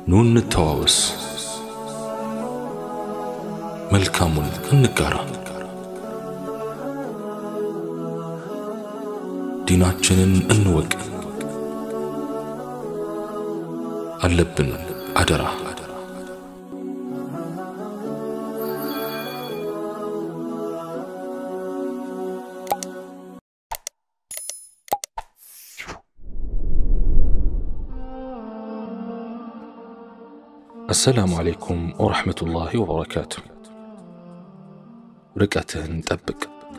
ኑ እንተዋወስ፣ መልካሙን እንጋራ፣ ዲናችንን እንወቅ። አለብን አደራ አሰላሙ አለይኩም ወረሕመቱላሂ ወበረካቱ። ርቀትህን ጠብቅ።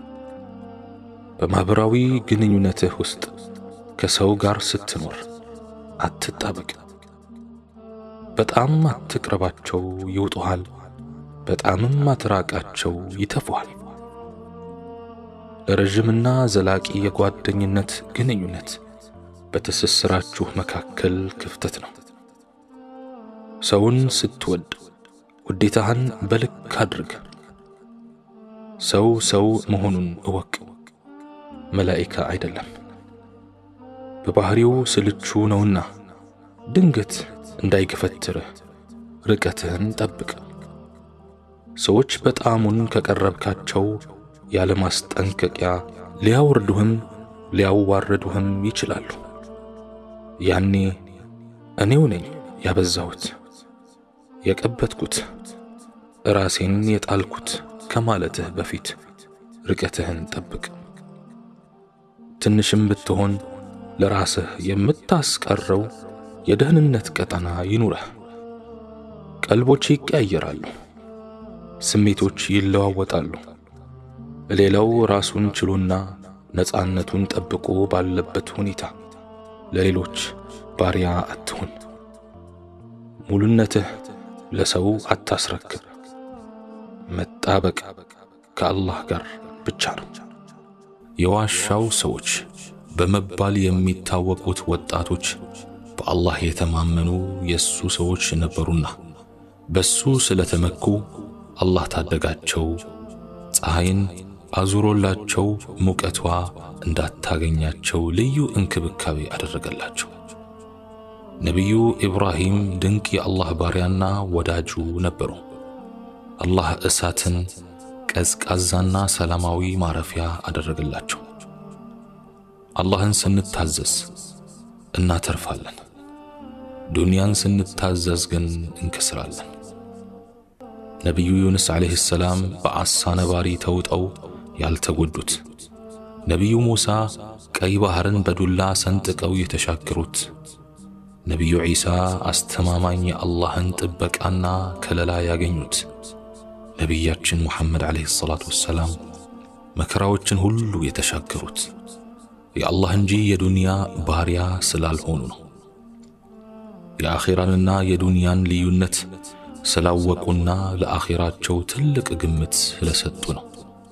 በማኅበራዊ ግንኙነትህ ውስጥ ከሰው ጋር ስትኖር አትጣበቅ። በጣም አትቅረባቸው፣ ይውጡሃል። በጣምም አትራቃቸው፣ ይተፉሃል። ለረዥምና ዘላቂ የጓደኝነት ግንኙነት በትስስራችሁ መካከል ክፍተት ነው። ሰውን ስትወድ ውዴታህን በልክ አድርግ። ሰው ሰው መሆኑን እወቅ፣ መላኢካ አይደለም። በባህሪው ስልቹ ነውና ድንገት እንዳይገፈትርህ ርቀትህን ጠብቅ። ሰዎች በጣሙን ከቀረብካቸው ያለ ማስጠንቀቂያ ሊያወርዱህም ሊያዋርዱህም ይችላሉ። ያኔ እኔው ነኝ ያበዛሁት የቀበትኩት ራሴን የጣልኩት ከማለትህ በፊት ርቀትህን ጠብቅ። ትንሽም ብትሆን ለራስህ የምታስቀረው የደህንነት ቀጠና ይኑረህ። ቀልቦች ይቀያየራሉ፣ ስሜቶች ይለዋወጣሉ። ሌላው ራሱን ችሎና ነፃነቱን ጠብቆ ባለበት ሁኔታ ለሌሎች ባሪያ አትሁን። ሙሉነትህ ለሰው አታስረክብ። መጣበቅ ከአላህ ጋር ብቻ ነው። የዋሻው ሰዎች በመባል የሚታወቁት ወጣቶች በአላህ የተማመኑ የእሱ ሰዎች ነበሩና በሱ ስለተመኩ አላህ ታደጋቸው። ፀሐይን አዙሮላቸው ሙቀቷ እንዳታገኛቸው ልዩ እንክብካቤ አደረገላቸው። ነቢዩ ኢብራሂም ድንቅ የአላህ ባሪያና ወዳጁ ነበሩ። አላህ እሳትን ቀዝቃዛና ሰላማዊ ማረፊያ አደረገላቸው። አላህን ስንታዘዝ እናተርፋለን፣ ዱንያን ስንታዘዝ ግን እንከስራለን። ነቢዩ ዩኑስ ዓለይሂ ሰላም በዓሣ ነባሪ ተውጠው ያልተጎዱት፣ ነቢዩ ሙሳ ቀይ ባሕርን በዱላ ሰንጥቀው የተሻገሩት ነቢዩ ዒሳ አስተማማኝ የአላህን ጥበቃና ከለላ ያገኙት፣ ነቢያችን ሙሐመድ ዓለይሂ ሰላቱ ወሰላም መከራዎችን ሁሉ የተሻገሩት የአላህ እንጂ የዱንያ ባሪያ ስላልሆኑ ነው። የአኼራንና የዱንያን ልዩነት ስላወቁና ለአኼራቸው ትልቅ ግምት ስለሰጡ ነው።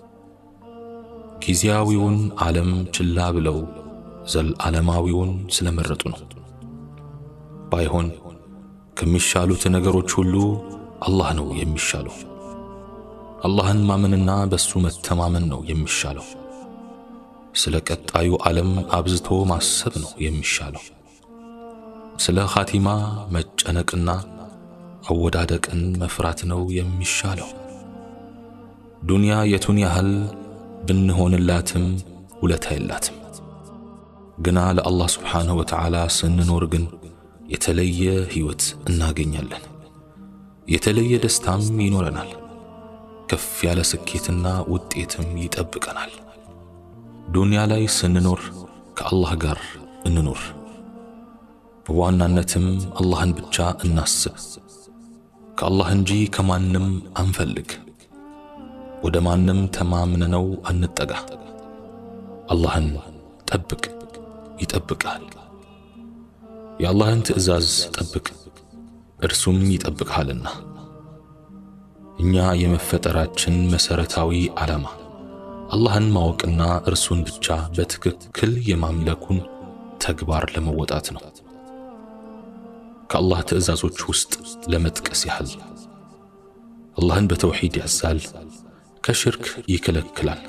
ጊዜያዊውን ዓለም ችላ ብለው ዘለዓለማዊውን ስለመረጡ ነው። ባይሆን ከሚሻሉት ነገሮች ሁሉ አላህ ነው የሚሻለው። አላህን ማመንና በሱ መተማመን ነው የሚሻለው። ስለ ቀጣዩ ዓለም አብዝቶ ማሰብ ነው የሚሻለው። ስለ ኻቲማ መጨነቅና አወዳደቅን መፍራት ነው የሚሻለው። ዱንያ የቱን ያህል ብንሆንላትም ውለታ የላትም። ግና ለአላህ ስብሓንሁ ወተዓላ ስንኖር ግን የተለየ ሕይወት እናገኛለን። የተለየ ደስታም ይኖረናል። ከፍ ያለ ስኬትና ውጤትም ይጠብቀናል። ዱንያ ላይ ስንኖር ከአላህ ጋር እንኖር። በዋናነትም አላህን ብቻ እናስብ። ከአላህ እንጂ ከማንም አንፈልግ። ወደ ማንም ተማምነነው አንጠጋ። አላህን ጠብቅ፣ ይጠብቅሃል። የአላህን ትእዛዝ ጠብቅ፣ እርሱም ይጠብቅሃልና። እኛ የመፈጠራችን መሠረታዊ ዓላማ አላህን ማወቅና እርሱን ብቻ በትክክል የማምለኩን ተግባር ለመወጣት ነው። ከአላህ ትእዛዞች ውስጥ ለመጥቀስ ያህል አላህን በተውሒድ ያዛል፣ ከሽርክ ይከለክላል።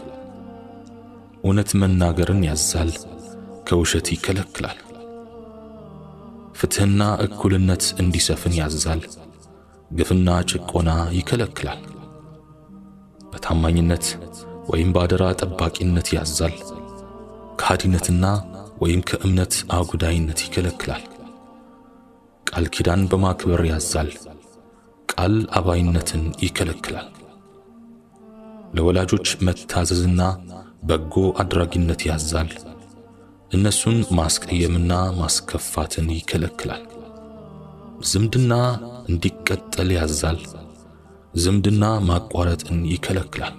እውነት መናገርን ያዛል፣ ከውሸት ይከለክላል። ፍትሕና እኩልነት እንዲሰፍን ያዛል። ግፍና ጭቆና ይከለክላል። በታማኝነት ወይም በአደራ ጠባቂነት ያዛል። ከሃዲነትና ወይም ከእምነት አጉዳይነት ይከለክላል። ቃል ኪዳን በማክበር ያዛል። ቃል አባይነትን ይከለክላል። ለወላጆች መታዘዝና በጎ አድራጊነት ያዛል። እነሱን ማስቀየምና ማስከፋትን ይከለክላል። ዝምድና እንዲቀጠል ያዛል። ዝምድና ማቋረጥን ይከለክላል።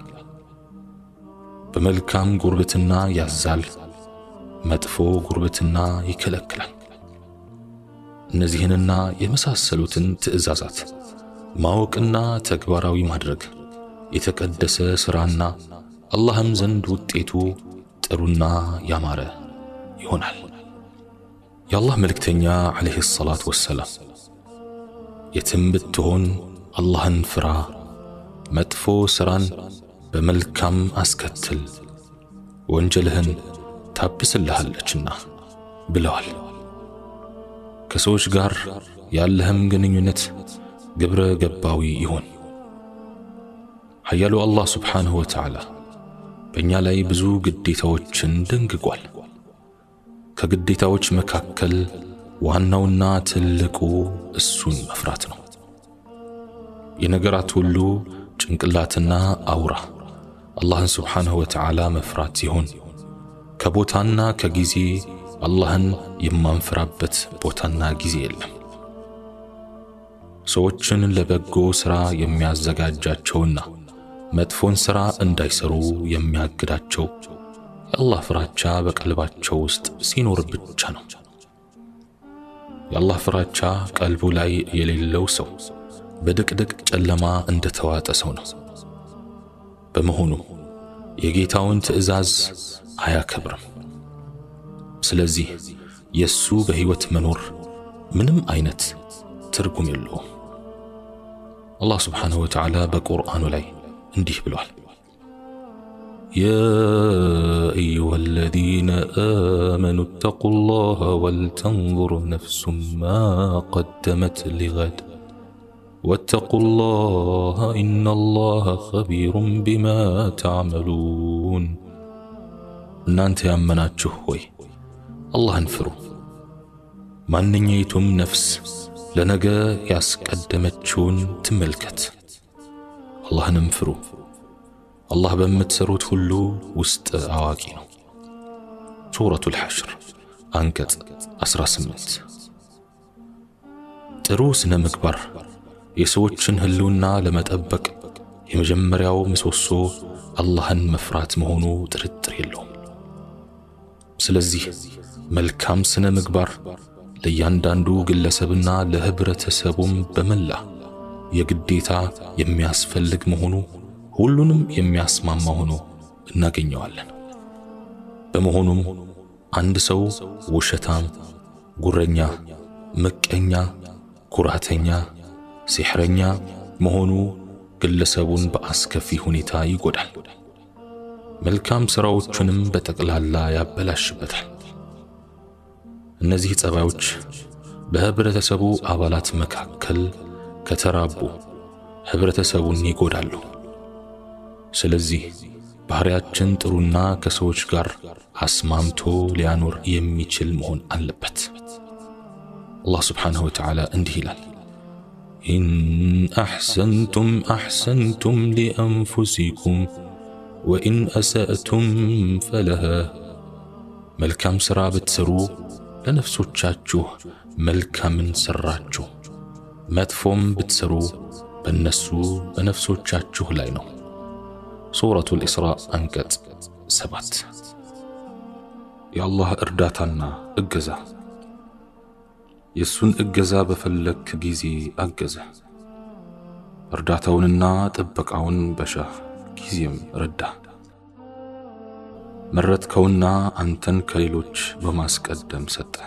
በመልካም ጉርብትና ያዛል። መጥፎ ጉርብትና ይከለክላል። እነዚህንና የመሳሰሉትን ትእዛዛት ማወቅና ተግባራዊ ማድረግ የተቀደሰ ሥራና አላህም ዘንድ ውጤቱ ጥሩና ያማረ ይሆናል። የአላህ መልእክተኛ ዓለይሂ ሰላቱ ወሰላም የትም ብትሆን አላህን ፍራ፣ መጥፎ ሥራን በመልካም አስከትል፣ ወንጀልህን ታብስልሃለችና ብለዋል። ከሰዎች ጋር ያለህም ግንኙነት ግብረ ገባዊ ይሆን። ኃያሉ አላህ ስብሓንሁ ወተዓላ በእኛ ላይ ብዙ ግዴታዎችን ደንግጓል። ከግዴታዎች መካከል ዋናውና ትልቁ እሱን መፍራት ነው። የነገራት ሁሉ ጭንቅላትና አውራ አላህን ስብሓንሁ ወተዓላ መፍራት ሲሆን ከቦታና ከጊዜ አላህን የማንፈራበት ቦታና ጊዜ የለም። ሰዎችን ለበጎ ሥራ የሚያዘጋጃቸውና መጥፎን ሥራ እንዳይሰሩ የሚያግዳቸው የአላህ ፍራቻ በቀልባቸው ውስጥ ሲኖር ብቻ ነው። የአላህ ፍራቻ ቀልቡ ላይ የሌለው ሰው በድቅድቅ ጨለማ እንደ ተዋጠ ሰው ነው። በመሆኑ የጌታውን ትዕዛዝ አያከብርም። ስለዚህ የእሱ በሕይወት መኖር ምንም አይነት ትርጉም የለውም። አላህ ስብሓንሁ ወተዓላ በቁርአኑ ላይ እንዲህ ብሏል። ያ አዩሃ አለዚነ አመኑ እተቁ ላህ ወልተንዙር ነፍሱም ማ ቀደመት ሊገድ ወተቁ ላህ ኢነ ላህ ኸቢሩን ቢማ ተዕመሉን። እናንተ ያመናችሁ ሆይ አላህን ፍሩ። ማንኛይቱም ነፍስ ለነገ ያስቀደመችውን ትመልከት። አላህንም ፍሩ። አላህ በምትሰሩት ሁሉ ውስጥ አዋቂ ነው። ሱረቱል ሐሽር አንቀጽ 18። ጥሩ ስነ ምግባር የሰዎችን ህልውና ለመጠበቅ የመጀመሪያው ምሰሶ አላህን መፍራት መሆኑ ጥርጥር የለውም። ስለዚህ መልካም ስነ ምግባር ለእያንዳንዱ ግለሰብና ለህብረተሰቡም በመላ የግዴታ የሚያስፈልግ መሆኑ ሁሉንም የሚያስማማ ሆኖ እናገኘዋለን። በመሆኑም አንድ ሰው ውሸታም፣ ጉረኛ፣ ምቀኛ፣ ኩራተኛ፣ ሲሕረኛ መሆኑ ግለሰቡን በአስከፊ ሁኔታ ይጎዳል። መልካም ሥራዎቹንም በጠቅላላ ያበላሽበታል። እነዚህ ጸባዮች በህብረተሰቡ አባላት መካከል ከተራቡ ህብረተሰቡን ይጎዳሉ። ስለዚህ ባህሪያችን ጥሩና ከሰዎች ጋር አስማምቶ ሊያኖር የሚችል መሆን አለበት። አላህ ስብሓንሁ ወተዓላ እንዲህ ይላል፣ ኢን አሕሰንቱም አሕሰንቱም ሊአንፉሲኩም ወኢን አሳእቱም ፈለሃ። መልካም ሥራ ብትሰሩ ለነፍሶቻችሁ መልካምን ሠራችሁ፣ መጥፎም ብትሰሩ በእነሱ በነፍሶቻችሁ ላይ ነው። ሱረቱል ኢስራእ አንቀጽ ሰባት የአላህ እርዳታና እገዛ የእሱን እገዛ በፈለግክ ጊዜ አገዘ። እርዳታውንና ጥበቃውን በሻህ ጊዜም ረዳ። መረጥከውና አንተን ከሌሎች በማስቀደም ሰጠ።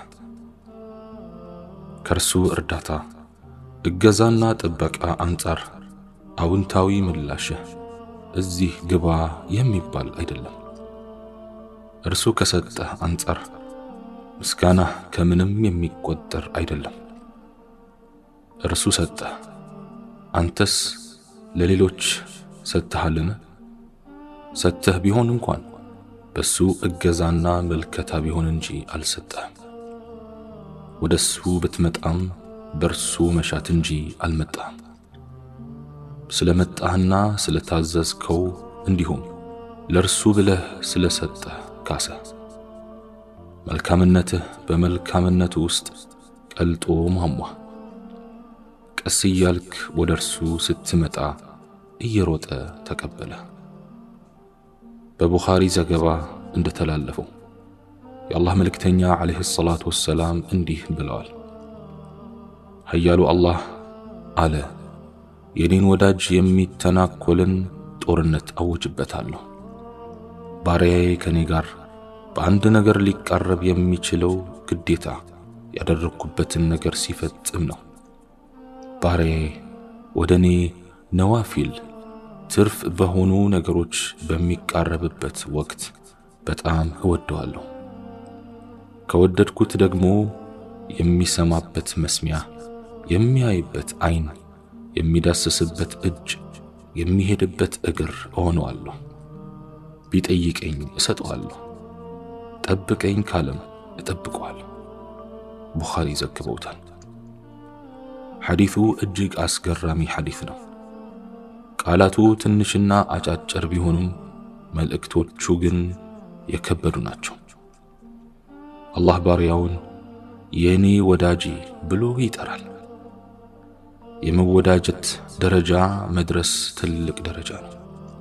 ከእርሱ እርዳታ እገዛና ጥበቃ አንጻር አውንታዊ ምላሽህ እዚህ ግባ የሚባል አይደለም። እርሱ ከሰጠህ አንጻር ምስጋናህ ከምንም የሚቆጠር አይደለም። እርሱ ሰጠህ፣ አንተስ ለሌሎች ሰጥተሃልን? ሰጥተህ ቢሆን እንኳን በሱ እገዛና መልከታ ቢሆን እንጂ አልሰጠህም። ወደ እሱ ብትመጣም በእርሱ መሻት እንጂ አልመጣህም። ስለ መጣህና ስለ ታዘዝከው እንዲሁም ለእርሱ ብለህ ስለ ሰጠህ ካሰህ። መልካምነትህ በመልካምነቱ ውስጥ ቀልጦ ማሟ። ቀስ እያልክ ወደ እርሱ ስትመጣ እየሮጠ ተቀበለ። በቡኻሪ ዘገባ እንደተላለፈው የአላህ መልእክተኛ ዓለይሂ ሰላቱ ወሰላም እንዲህ ብለዋል። ኃያሉ አላህ አለ፣ የኔን ወዳጅ የሚተናኮልን ጦርነት አውጅበታለሁ። ባሪያዬ ከኔ ጋር በአንድ ነገር ሊቃረብ የሚችለው ግዴታ ያደረግኩበትን ነገር ሲፈጽም ነው። ባሪያዬ ወደ እኔ ነዋፊል ትርፍ በሆኑ ነገሮች በሚቃረብበት ወቅት በጣም እወደዋለሁ። ከወደድኩት ደግሞ የሚሰማበት መስሚያ፣ የሚያይበት ዓይን፣ የሚዳስስበት እጅ፣ የሚሄድበት እግር እሆነዋለሁ። ቢጠይቀኝ እሰጠዋለሁ፣ ጠብቀኝ ካለም እጠብቀዋለሁ። ቡኻሪ ዘግበውታል። ሐዲቱ እጅግ አስገራሚ ሐዲት ነው። ቃላቱ ትንሽና አጫጭር ቢሆኑም መልእክቶቹ ግን የከበዱ ናቸው። አላህ ባሪያውን የእኔ ወዳጄ ብሎ ይጠራል። የመወዳጀት ደረጃ መድረስ ትልቅ ደረጃ ነው።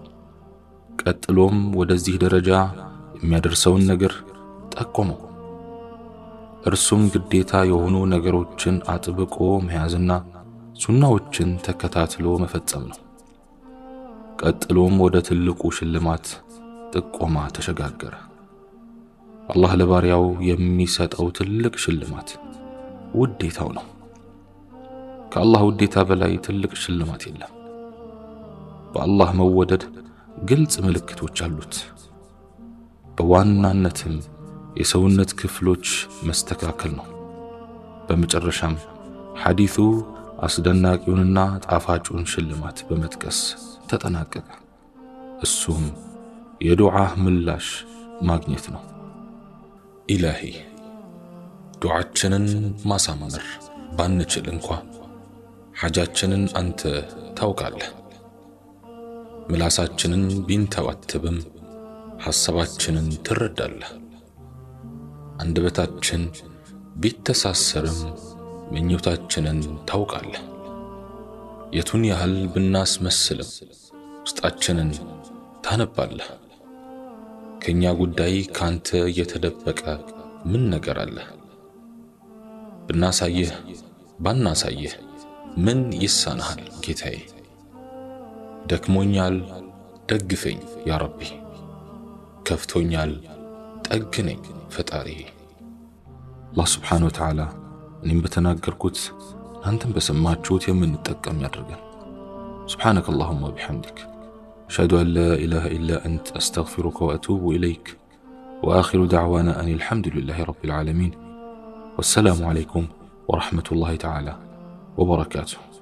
ቀጥሎም ወደዚህ ደረጃ የሚያደርሰውን ነገር ጠቆመው። እርሱም ግዴታ የሆኑ ነገሮችን አጥብቆ መያዝና ሱናዎችን ተከታትሎ መፈጸም ነው። ቀጥሎም ወደ ትልቁ ሽልማት ጥቆማ ተሸጋገረ። አላህ ለባሪያው የሚሰጠው ትልቅ ሽልማት ውዴታው ነው። ከአላህ ውዴታ በላይ ትልቅ ሽልማት የለም። በአላህ መወደድ ግልጽ ምልክቶች አሉት። በዋናነትም የሰውነት ክፍሎች መስተካከል ነው። በመጨረሻም ሐዲቱ አስደናቂውንና ጣፋጩን ሽልማት በመጥቀስ ተጠናቀቀ። እሱም የዱዓህ ምላሽ ማግኘት ነው። ኢላሂ ዱዓችንን ማሳመር ባንችል እንኳ ሐጃችንን አንተ ታውቃለህ። ምላሳችንን ቢንተባተብም ሐሳባችንን ትረዳለህ። አንደበታችን ቢተሳሰርም ምኞታችንን ታውቃለህ። የቱን ያህል ብናስመስልም ውስጣችንን ታነባለህ። ከእኛ ጉዳይ ካንተ የተደበቀ ምን ነገር አለ? ብናሳየህ ባናሳየህ ምን ይሳንሃል ጌታዬ? ደክሞኛል ደግፈኝ ያ ረቢ፣ ከፍቶኛል ጠግነኝ ፈጣሪ። አላህ ስብሓነሁ ወተዓላ እኔም በተናገርኩት እናንተም በሰማችሁት የምንጠቀም ያድርገን። ሱብሓነከ አላሁመ ወቢሐምዲክ አሽሀዱ አን ላ ኢላሃ ኢላ አንተ አስተግፊሩከ ወአቱቡ ኢለይክ ወአኺሩ ደዕዋና አን አልሐምዱሊላሂ ረቢል ዓለሚን ወሰላሙ ዓለይኩም ወረሕመቱላሂ ተዓላ ወበረካቱሁ።